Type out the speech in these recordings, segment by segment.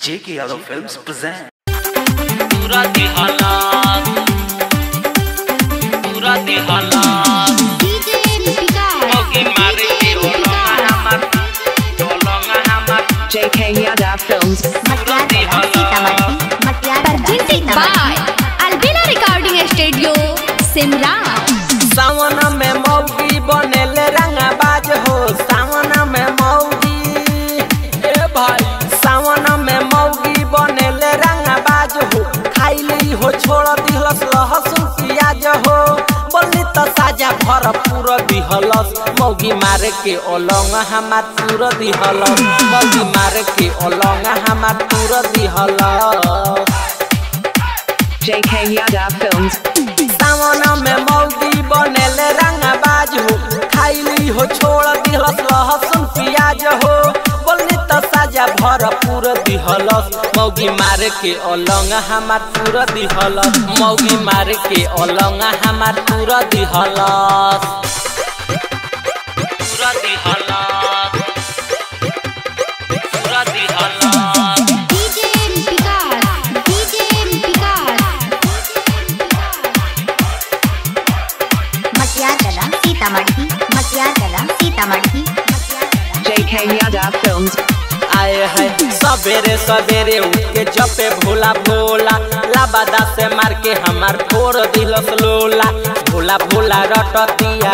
J.K. Yadav Films present. पूरा हालात पूरा हालात DJ Vikas. मौके मारे के ओलोंगा हमर ओलोंगा हमर JK Yada Films. मटियार सीतामढ़ी मटियार presented by Albina Recording Studio, Simla. सावन में मौगी बनेले रंगाबाज हो सावन में मौगी ए भाई सावन में मौगी बनेले रंगाबाज हो खाइली हो छोड़ दिहलस लहसुन प्याज हो बोली तो साजा भरपूर दिहलस मौगी मारे के ओलंग हमार पूर दिहलस मौगी मारे के ओलंग हमार पूर दिहलस JK Yada Films. सावन में मौगी बनेले रंगाबाज हो खाइली हो छोड़ दिहलस लहसुन प्याज हो बोली तो साजा भरपूर दिहलस मौगी मारे के अलंग हमार पूरा दिहलस मौगी मारे के अलंग हमार पूरा दिहलस पूरा हालात पूरा हालात DJ Vikas. DJ Vikas. मटियार कला सीतामढ़ी मटियार कला सीतामढ़ी मटियार कला JK Yada Films. आए है सवेरे सवेरे उठ के जपे भोला भोला लाबादा से मार के हमार फोड़ दिलस लोला भोला भोला रटतिया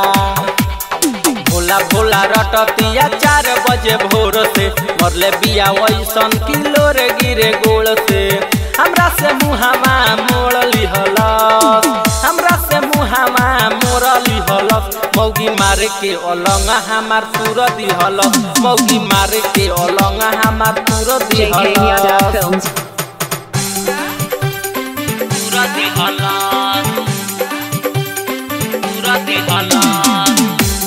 भोला भोला रटतिया चार बजे भोर से मरले बिया वैसन किलो रे गिरे गोल से हमरा से मुहावा मोड़ लिहलस हमरा से मुहावा मोड़ लिहलस मौगी मारे के अलंग हमार पूर दिहलस मौगी मारे के अलंग हमार पूर JK Yada दिहलस Films. पूरा हालात पूरा हालात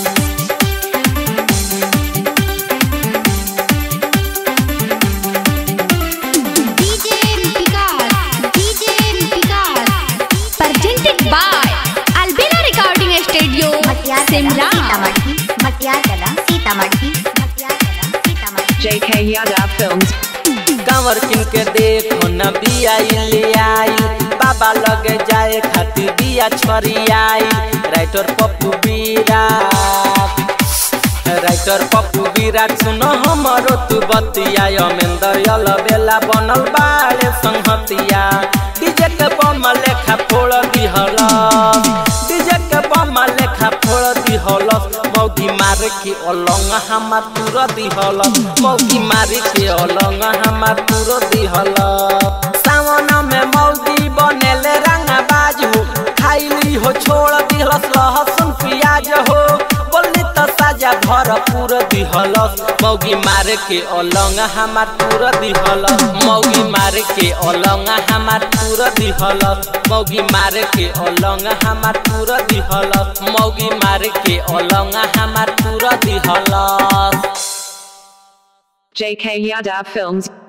DJ Vikas. DJ Vikas. Presented by Albina Recording Studio, मटियार कला Simla. सीतामढ़ी मटियार कला सीतामढ़ी मटियार कला सीतामढ़ी JK Yada Films. कंवर किन के देखो न बिया ले आई बाबा लगे जाए खातिर बिया छरी आई राइटर पप्पू विराट राइटर पप्पू विराट सुनो हमरो तू बतिया अमेंदर यल बेला बनल बाले संहतिया डीजे के बम लेखा फोड़ दिहलस डीजे के बम लेखा फोड़ दिहलस मौगी मार के अलंग हमार पूर दिहलस मौगी मार के अलंग हमार पूर दिहलस सावन में मौगी बनेले रंगाबाज हो खाइली हो छोड़ दिहलस लहसुन प्याज हो बोली तो साजा भरपूर दिहलस मौगी मार के अलंग हमार पूर दिहलस मौगी मार के अलंग हमार पूर दिहलस मौगी मार के अलंग हमार पूर दिहलस मौगी मार के अलंग हमार पूर दिहलस JK Yada Films.